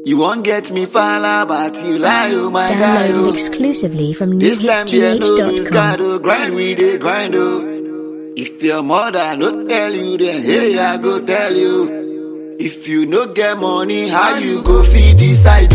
You won't get me fala, but you lie, oh my God. Downloaded oh. exclusively from This time there no lose newhitsgh.com. God, oh, grind we dey grind oh. If your mother no tell you, then hey I go tell you. If you no get money, how you go feed this side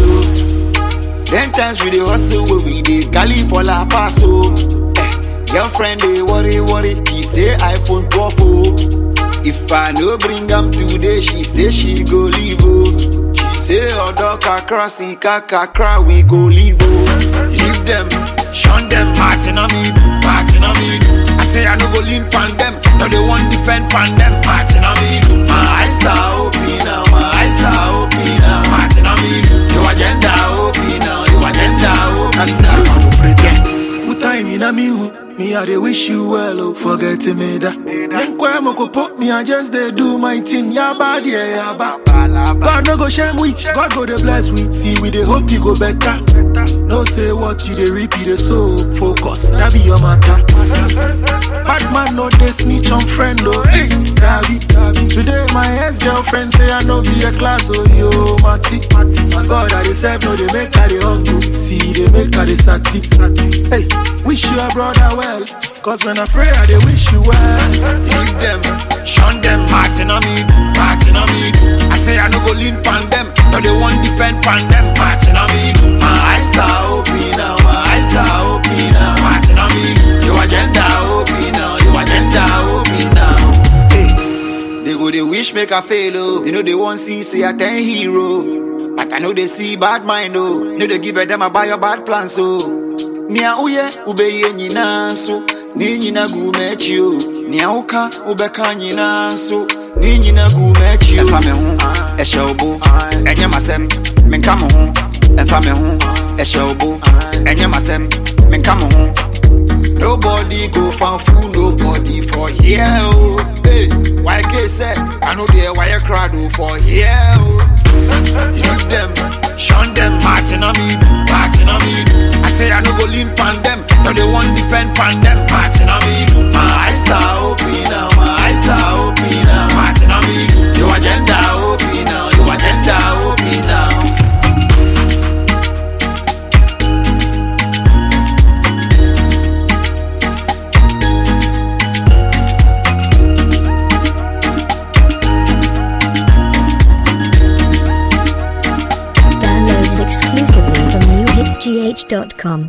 oh? Ten times we dey hustle, where we dey galley for la pass oh. Eh, girlfriend dey worry worry, he say iPhone 12 oh. If I no bring am today, she say she go leave oh. She say odo kakra sika kakra we go leave oh. Leave them, shun them, Martin on me, Martin on me. I say I no go lean pan them, no they want defend pan them, Martin on me. My eyes are open now, my eyes are open now, Martin on me. Your agenda open now, your agenda open now. Who time in a me who? Me I dey wish you well, oh, forget me that. Menkwa mo ko put me, I just dey do my thing. Ya bad, yeah, ya bad. God no go shame we, God go dey bless we. See we dey hope you go better. No say what you dey reap, you dey sow. Focus, that be your matter. Bad man no dey snitch on friend, oh. Hey, that be, that be. Today my ex girlfriend say I no be a class, oh yo, Mati. My God, I dey serve, no dey make her dey hungry. See, dey make her dey sati. Hey, wish your brother well, cause when I pray, I dey wish you well. Leave them, shun them, Martin on me, Martin on me. I say I no go lean pan them, no they want defend pan them, Martin on me. My eyes are open now, my eyes are open now, Martin on me. Your agenda open now, your agenda open now. Hey, they go they wish make I fail oh, they know they want see say I ten hero, but I know they see bad mind oh, know they give a them a buy your bad plans oh. Nia uye ubeye nyina nso ne nyina gu m'akyi o nea woka wobɛka nyina nso ne nyina gu m'akyi o ɛfa me ho ɛhyɛ wo bo ɛnyɛ m'asɛm menka mo ho ɛfa me ho ɛhyɛ wo bo ɛnyɛ m'asɛm menka mo ho Nobody go fan fool, nobody for here. Oh. Hey, why can say I know there why you crowd oh, for here. Oh. Leave them, shun them, Martin on me, Martin on me. I say I no go lean pan them, no they want defend pan them, Martin on me. My eyes are open now, my eyes are open now, Martin on me. Your agenda open now, your agenda open now. Downloaded exclusively from newhitsgh.com.